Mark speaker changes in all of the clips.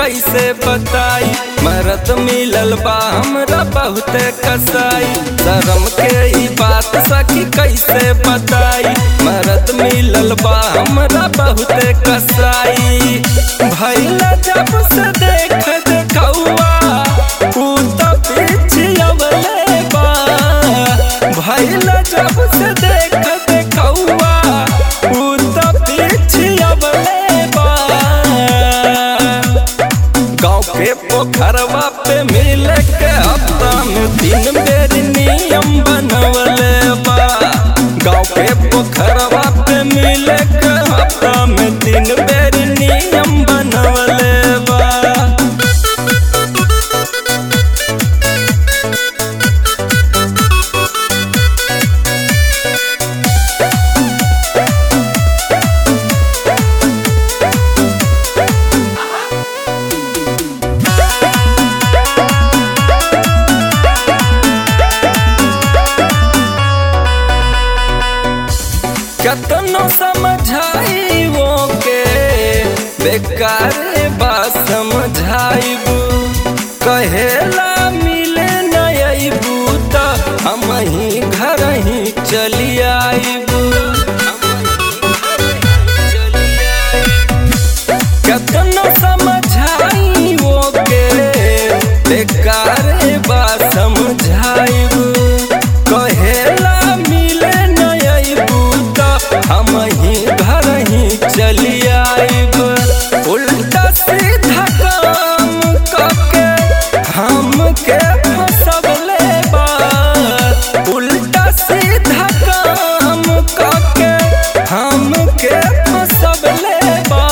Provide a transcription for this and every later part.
Speaker 1: कैसे बताई मरद मिलल बा हमरा बहुते कसाई शर्म के ई बात सखी कैसे बताई मरद मिलल बा हमरा बहुते कसाई भैला जब से देख देखौआ ऊ त पिछियवले बा भैला जब से देख देखौआ ऊ त पिछियवले बा गाँव के पोखरवा पे मिल के हफ्ता में तीन बेर नियम बनवले बा गाँव के पोखरवा पे मिल के हफ्ता में तीन बेर नियम बनवले बा कतनो समझाई वो के बेकार बा समझाइबू कहेला मिले न अइबू त हम ही घर ही चली आइबू कतनो समझाई वो के बेकार बा समझाइबू कहेला मिले न अइबू त हम ही घर ही चली आइब उल्टा सीधा काम करके हमके फसवले बा उल्टा सीधा काम करके हमके फसवले बा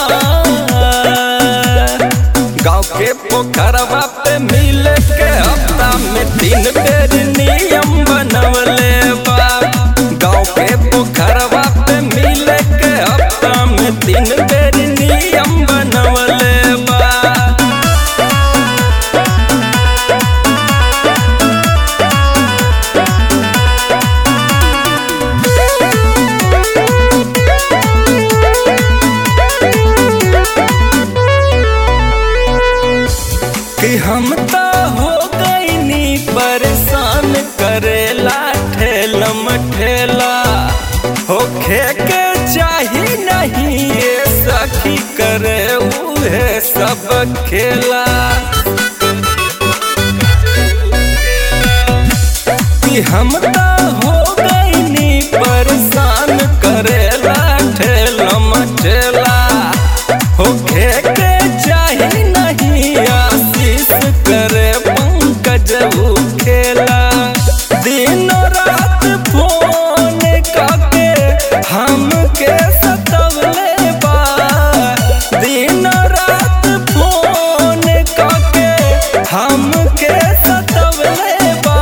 Speaker 1: गाँव के पोखरवा पे मिल के हफ्ता में तीन बेर नियम बनवले बा गाँव के पोखरवा पे मिल के हफ्ता में तीन बेर नियम बनवले बा कि हम तो हो गईनी परेशान करेला ठेलम ठेला होखे के चाही नहीं ये सखी करे उहे सब खेला कि हम तो हो गईनी परेशान करेला ठेलम ठेला होखे के चाही नहीं आशीष करे पंकज ऊ खेला दिन रात फोन करके हमके सतवले बा दिन रात फोन करके हमके सतवले बा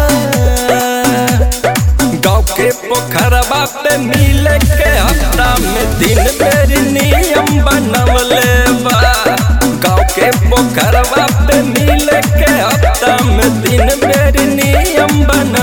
Speaker 1: गाँव के पोखरवा पे मिल के हफ्ता में दिन बेर नियम बनवले बा गाँव के पोखरवा पे मिल के हफ्ता में दिन बेर नियम बन